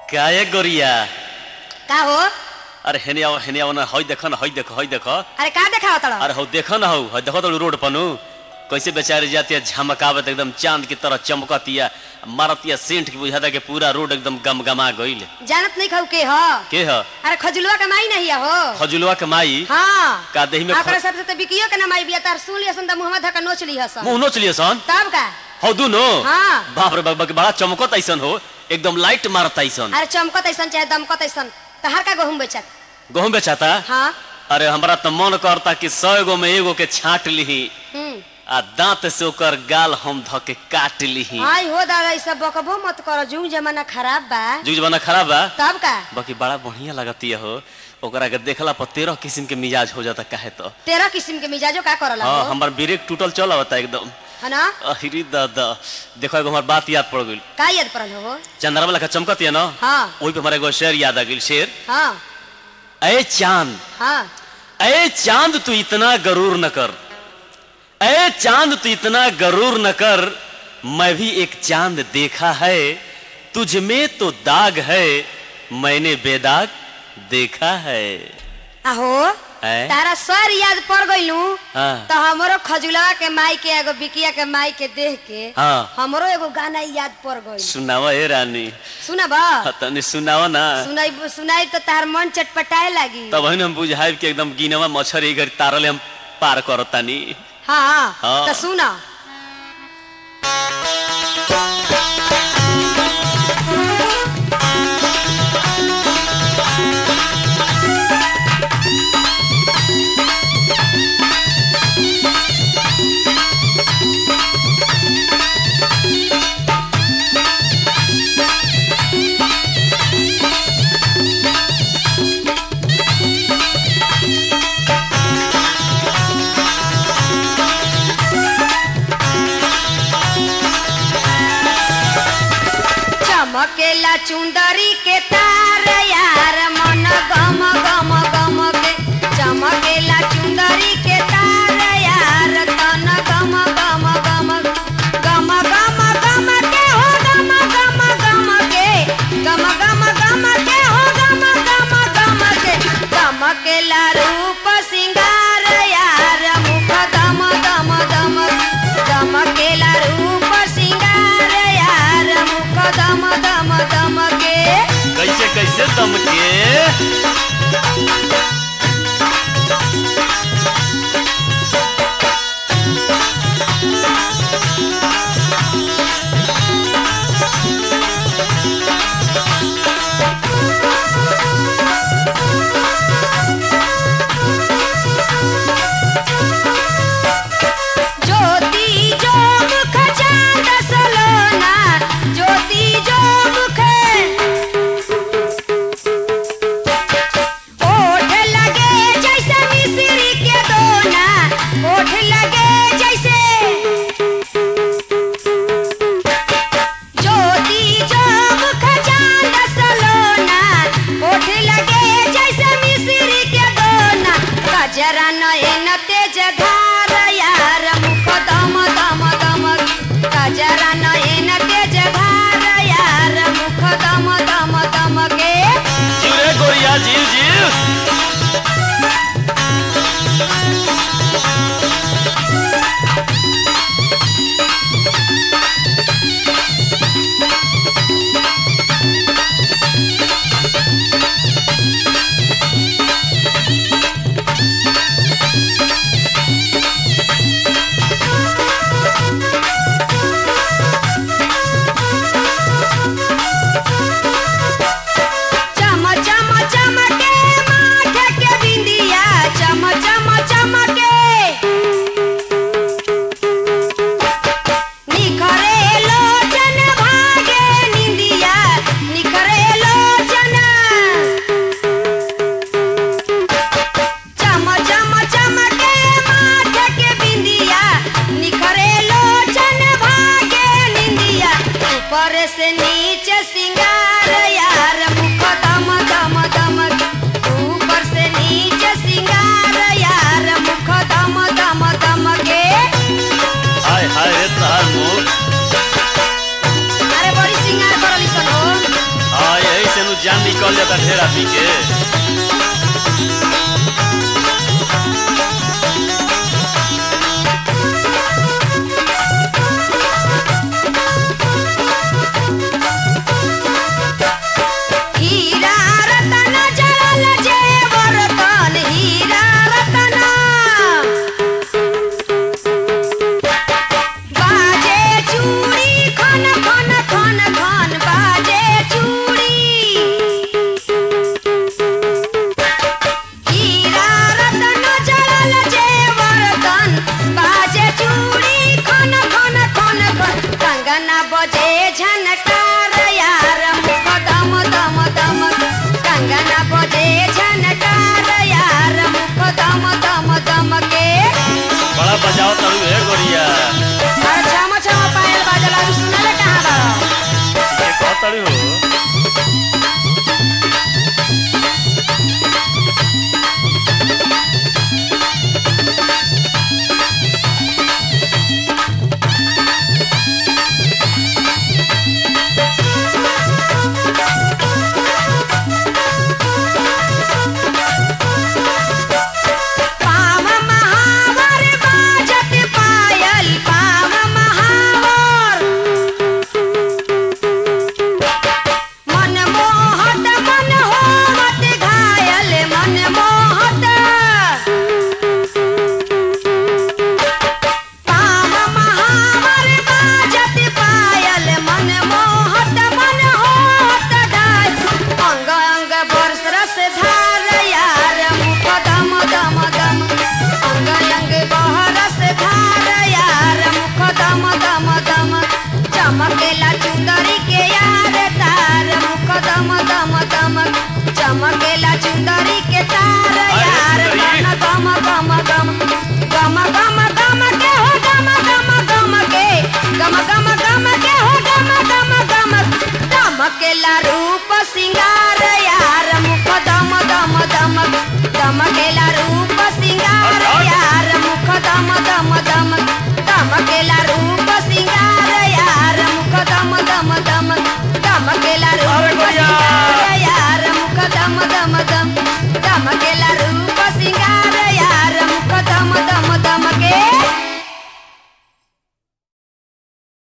काय गोरिया का हो अरे हेने आओ हेने आओ ना हई देखो ना हई देखो हई देखो अरे का देखाओ तड़ अरे हौ देखो ना हौ हई देखो तो रोड पनु कैसे बेचारी जाती है झमकावत एकदम चांद की तरह चमकतिया मारतिया सेंट की बुझाता कि पूरा रोड एकदम गमगमा गईल जानत नहीं खाऊ के ह के ह अरे खजुलवा के माई नहीं हो खजुलवा के माई हाँ का देही में ओकरा ख- सबसे तो बिकियो के ना माई बिया तार सुन लिया सन त मुहम्मद धक्का नोच लिया सन मुंह नोच लिए सन तब का हौ दुनो हाँ। बाप रे बाप बाप, बड़ा चमकत ऐसन हो एकदम लाइट मारत ऐसन अरे चमकत ऐसन चाहे दमकत ऐसन तहार का गहुम बेचत गहूं बेचाता हाँ अरे हमरा तो मन करता कि सौ एगो में एगो के छाट लीही हम्म आ दांत से ओकर गाल हम ध के काट लीही आई हो दादा ई सब बकबो मत करो जुग जमाना खराब बा जुग जमाना खराब बा तब का बाकी बड़ा बढ़िया लगती हो ओकरा के देखला पर तेरह किस्म के मिजाज हो जाता काहे तो तेरह किस्म के मिजाजो का करला हाँ हो हमार ब्रेक टूटल चल आवता एकदम है ना अहिरी दादा देखो एगो हमार बात याद पड़ गइल का याद पड़ल हो चंद्रमा लखा चमकत है ना हाँ वही पे हमारा एगो शेर याद आ गइल शेर हाँ अरे चांद हाँ अरे चांद तू इतना गरूर न कर अरे चांद तू इतना गरूर न कर मैं भी एक चांद देखा है तुझ में तो दाग है मैंने बेदाग देखा है आहो हैं? तारा सर याद पड़ गइलू हाँ। तो हमरो खजुलवा के माई के एगो बिकिया के माई के देख के हाँ। हमरो एगो गाना याद पड़ गइल सुनावा ए रानी सुना बा हाँ, तनी सुनावा ना सुनाई सुनाई तो तार मन चटपटाए लागी तब हम बुझाइब कि एकदम गिनवा मच्छर ई घड़ी तारले हम पार करतानी हाँ हाँ। तो सुना चमकेला चुंदरी के तार यार मन गम गम गम के चमकेला चुंदरी के तार यार तन गम गम गम गम गम गम के हो गम गम गम के गम गम गम के हो गम गम गम के चमकेला रूप सिंगार यार मुख दम दम दम चमकेला रूप सिंगार यार मुख दम दम दम के कैसे कैसे दम के ज्योति जो मुख चांद सलोना ज्योति जो मुख ओठ लगे जैसे मिश्री के दोना ओठ लगे जैसे ज्योति जो मुख चांद सलोना ओठ लगे जैसे मिश्री के दोना गजरा नयन तेज धार यार मुख दम दम दम गजरा नयन तेज धार यार मुख दम दम दम के जीव रे गोरिया जीव जीव चम चम चमके माथ के बिंदिया चम चम चमके निखरे लोचन भागे निंदिया निखरे लोचन चम चम चमके माथ के बिंदिया निखरे लोचन भागे निंदिया ऊपर से नीचे सिंगार यार मुख दम दम दम ऊपर से नीचे सिंगार यार मुख दम दम दम के हाय हाय रे तहार मुख अरे बड़ी सिंगार करली सन हो हाय ऐसे जान निकल जाता ढेर आदमी के हीरा रतन जड़ल जेवर तन हीरा रतन बाजे चूड़ी खन खन खन खन बाजे चूड़ी हीरा रतन जड़ल जेवर तन बाजे चूड़ी खन खन खन खन कंगना बजे झनकार यार मुख दम दम दम कंगना बजे झनकार यार मुख दम दम दम के बड़ा बजाओ तड़ू है गोरिया अरे छम छम पायल बाजला सुनले कहाँ बा ये कह तड़ू हो पाम महावर बाजत पायल पाम महावर मन मोहत मन होवत घायल मन मोहत पाम महावर बाजत पायल मन मोहत मन होवत घायल अंग अंग बरस रस धार यार मुख दम दम दम अंग अंग बहरस धार यार मुख दम दम दम चमकेला चुंदरी के यार तार मुख दम दम दम चमकेला चुंदरी के तार अरे यार सुंदरी। गम गम गम गम गम गम के हो गम गम गम के गम गम गम के हो गम गम गम दमकेला रूप सिंगार यार मुख दम दम दम दमकेला रूप सिंगार यार मुख दम दम दम दमकेला रूप सिंगार यार मुख दम दम दम दमकेला अरे रूप गोरिया। सिंगार